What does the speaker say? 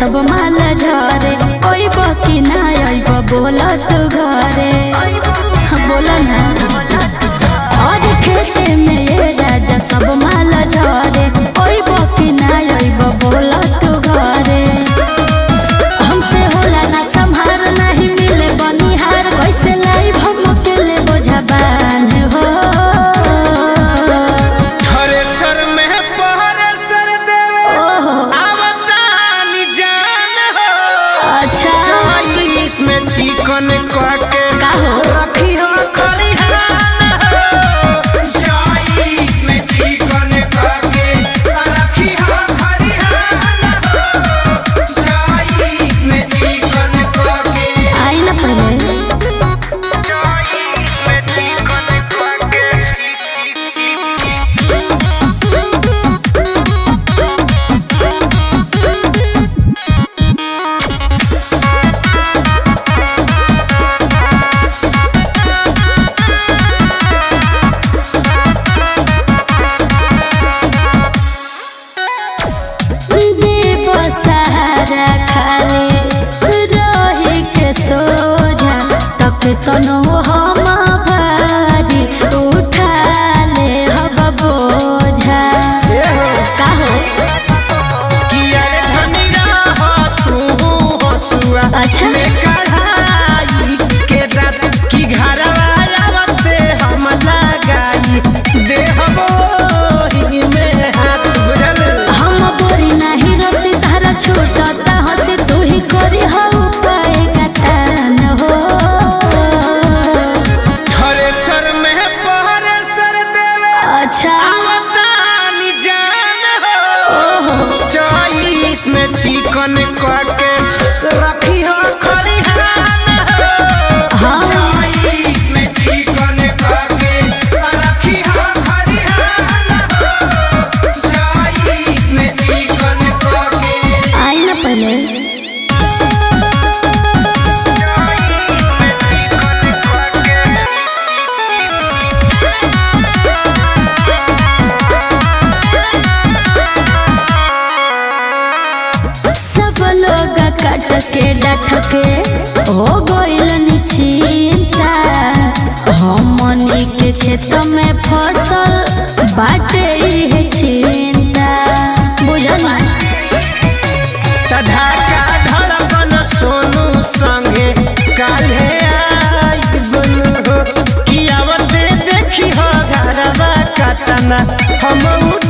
सब माल झरे ओइब कि ना ओइब बोल तू घरे बोल ना और खेते में ये राजा सब माल झरे ओइब कि ना ओइब बोल तू घरे हमसे होला ना संहार नहीं मिले बनिहार कैसे लाइव हम अकेले बोझा बान हो थ्रेसर में पहरे सर देवे ओहो आवतानी जान हो अच्छा चॉइस में चिकन काके का हो? रखी हो खलिहान हो चॉइस में चिकन काके रखी हो खलिहान हो चॉइस में चिकन काके आई ना पहले चॉइस में चिकन काके देव सहारा खाली रही के सोझा तक तनो हम भारी उठा ले हब बोझा का हो किया रे धनिया हो तू हसुआ अच्छा। में कढ़ाई के रात की घरवा आवते हम लगाई देहबो ही में हाथ बुझल हम बोरी नाही रसी धारा छूटता हसी तू ही करी हो उपाय गतान हो थ्रेसर में पहरे सर देवे अच्छा आवतानी जान हो ओहो चॉइस में चिकन काके रखी हो खलिहान हो हाँ चॉइस में चिकन काके रखी हो खलिहान हो चॉइस में चिकन काके आई ना पहले सब लोग कट के डट के हो गइल चिंता हमनी के खेत में फसल बाटे है चिंता बुझल तधाका धड़कन सोनू संगे काल्हे आई बनु हो कि आवते देखी हो घरवा कतना हम